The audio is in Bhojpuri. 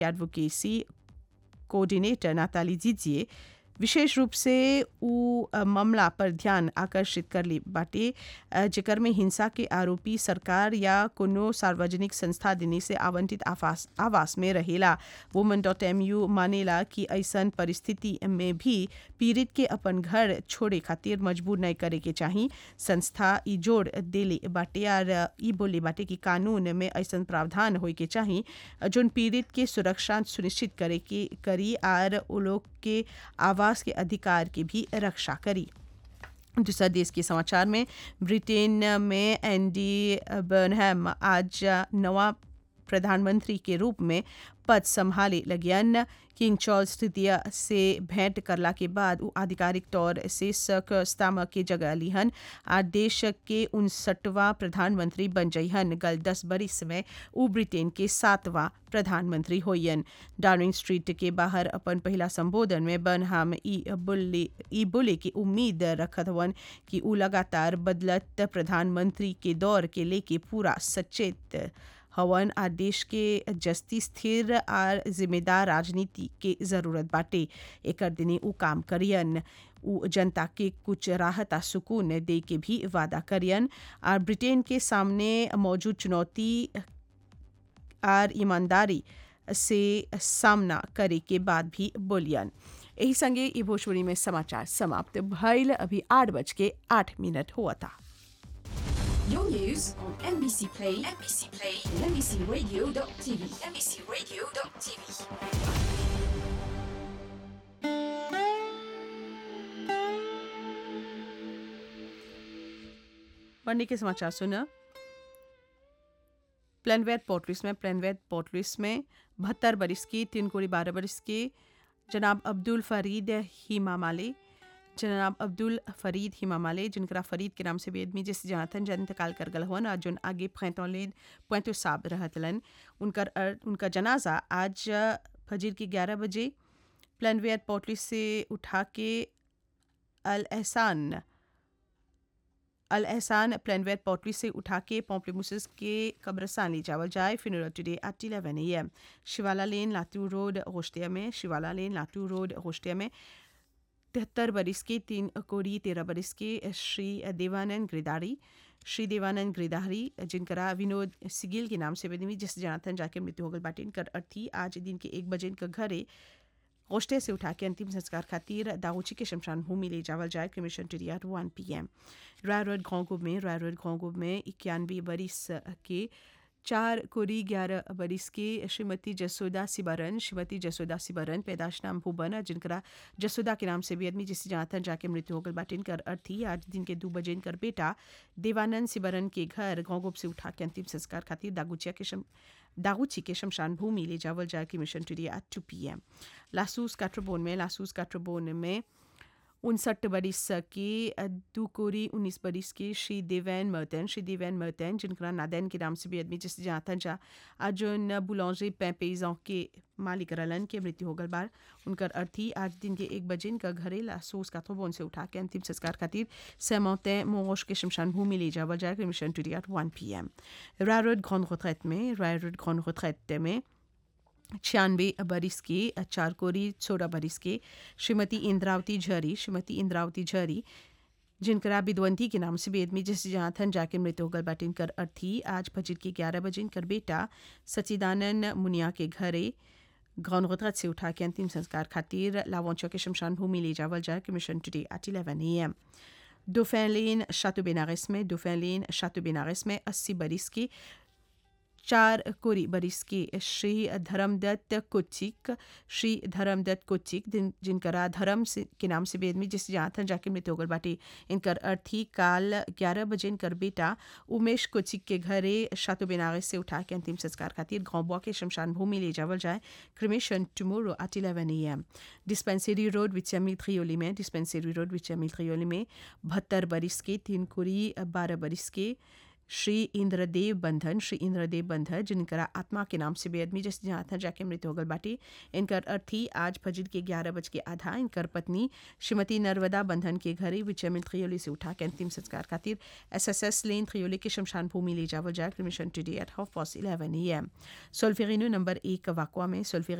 एडवोकेसी कोऑर्डिनेटर नाताली जीजिए विशेष रूप से उ अ, मामला पर ध्यान आकर्षित कर ली बाटे अ, जेकर में हिंसा के आरोपी सरकार या कोनो सार्वजनिक संस्था देने से आवंटित आवास आवास में रहेला वुमन डॉट एम यू मानेला कि ऐसन परिस्थिति में भी पीड़ित के अपन घर छोड़े खातिर मजबूर नहीं करे के चाही संस्था ई जोड़ देले बाटे और ई बोले बाटे कि कानून में ऐसन प्रावधान होए के चाही जोन पीड़ित के सुरक्षा सुनिश्चित करे के करी और उ लोग के आवास के अधिकार की भी रक्षा करी दूसरा देश के समाचार में ब्रिटेन में एंडी बर्नहम आज नवा प्रधानमंत्री के रूप में पद संभाले लगियन किंग चार्ल्स तृतीय से भेंट करला के बाद उ आधिकारिक तौर से सक स्तामक के जगह लिहन आ देश के उनसठवां प्रधानमंत्री बन जइहन गल दस बरिस में उ ब्रिटेन के सातवां प्रधानमंत्री होयन डार्निंग स्ट्रीट के बाहर अपन पहला संबोधन में बनहाम ई बोले ई बोले की उम्मीद रखत हवन कि उ लगातार बदलत प्रधानमंत्री के दौर के लेके पूरा सचेत हवन आ देश के जस्ती स्थिर और जिम्मेदार राजनीति के जरूरत बाटे एकर दिने उ काम करियन उ जनता के कुछ राहत आ सुकून दे के भी वादा करियन और ब्रिटेन के सामने मौजूद चुनौती और ईमानदारी से सामना करे के बाद भी बोलियन यही संगे ई भोजपुरी में समाचार समाप्त भइल अभी आठ बज के आठ मिनट हुआ था Your news on NBC Play, NBC Play, and NBCRadio.tv, NBCRadio.tv. पढ़ने के समाचार सुना प्लेनवेट पोर्टलिस में प्लेनवेट पोर्टलिस में बहत्तर बरिस की तीन कोड़ी बारह बरिस के जनाब अब्दुल फरीद हिमामाले जनाब अब्दुल फरीद हिमामाले जिनकरा फरीद के नाम से बेदमी जिस जनाथन जन इंतकाल कर गल हुआ जोन आगे पैंतौलेन पैंतो साब रहतलन उनकर अर- उनका जनाजा आज फजर के ग्यारह बजे प्लेनवेट पोर्टलिस से उठा के अल एहसान अल एहसान प्लेनवेट पोर्टली से उठा के पोम्पलेमुसिस के कब्रस्तान ले जावल जाए funeral today at eleven A M Shivala lane लातू road होस्टिया में शिवाला लेन लातू रोड होस्टिया में तिहत्तर बरिस के तीन कोड़ी तेरह बरिस के श्री देवानंद गिरदारी श्री देवानंद गिरधारी जिनकरा विनोद सिगिल के नाम से बदमी जिस जनाथन जाके मृत्यु हो गल बाटे इनकर अर्थी आज दिन के एक बजे इनका घरे गोश्ते से उठा के अंतिम संस्कार खातिर दाऊची के शमशान भूमि ले जावल जाए cremation today one P M Roy road घोंगुब में रॉय रोड घोंगुब में इक्यानवे बरिस के चार कोरी ग्यारह बरिस के श्रीमती जसोदा सिबरन श्रीमती जसोदा सिबरन पैदाश नाम भूबन जिनकरा जसोदा के नाम से भी आदमी जिससे जनाथन जाके मृत्यु होगल बाटे इनकर अर्थी आज दिन के दो बजे इनकर बेटा देवानंद सिबरन के घर घोंगुब से उठा के अंतिम संस्कार खातिर दागुचिया के शम दागुची के शमशान भूमि ले जावल जाए cremation today at two P M लासूस काट्रोबोन में लासूस काट्रोबोन में उनसठ बरिस के दो कोरी उन्नीस बरिस के श्री देवैन मर्तन श्री देवैन मर्तन जिनका नादैन के नाम से भी आदमी जिस जाता जा आज न बुलांजे पैपेजों के मालिक रलन के मृत्यु हो गल बार उनकर अर्थी आज दिन के एक बजे इनका घरे लासूस काथोबोन से उठा के अंतिम संस्कार खातिर सेमौते मोश के शमशान भूमि ले जावल जाए cremation today at one P M Rai road ग्रॉन रिट्रैट में राय रोड ग्रॉन रिट्रैट में छियानवे बरिस के चार कोरी सोलह बरिस के श्रीमती इंद्रावती झरी श्रीमती इंद्रावती झरी जिनकरा विद्वंती के नाम से बेदमी जिस जनाथन जाके मृत्यु होगल बाटे इनकर अर्थी आज फजर के ग्यारह बजे इनकर बेटा सचिदानंद मुनिया के घरे गौनगतरत से उठा के अंतिम संस्कार खातिर लावोंचो के शमशान भूमि ले जावल जाए cremation today at eleven A M दोफेन लेन शातु बेनारस में दोफेन लेन शातु बेनारस में अस्सी बरिस की चार कोरी बरिस के श्री धर्मदत्त कोचिक श्री धर्मदत्त कोचिक जिन जिनकरा धर्म से के नाम से बेदमी जिस जाथन जाके मृत्यु होगल बाटे इनकर अर्थी काल ग्यारह बजे इनकर बेटा उमेश कोचिक के घरे शातु बेनारस से उठा के अंतिम संस्कार खातिर गांव के शमशान भूमि ले जावल जाए cremation tomorrow at eleven A M dispensary road विचमी थ्रियोली में डिस्पेंसरी रोड विचमी थ्रियोली में बहत्तर बरिस के तीन कोरी बारह बरिस के श्री इंद्रदेव बंधन श्री इंद्रदेव बंधन जिनकरा आत्मा के नाम से बेअदमी जैसे जहाँ था जाके मृत्यु हो गल बाटे इनकर अर्थी आज फजर के ग्यारह बज के आधा इनकर पत्नी श्रीमती नर्मदा बंधन के घरे विचमिल थ्रियोली से उठा के अंतिम संस्कार खातिर S S S lane Triolet के शमशान भूमि ले जावल जाए cremation today at half past eleven A M Solferino number एक वाकवा में सोल्फेर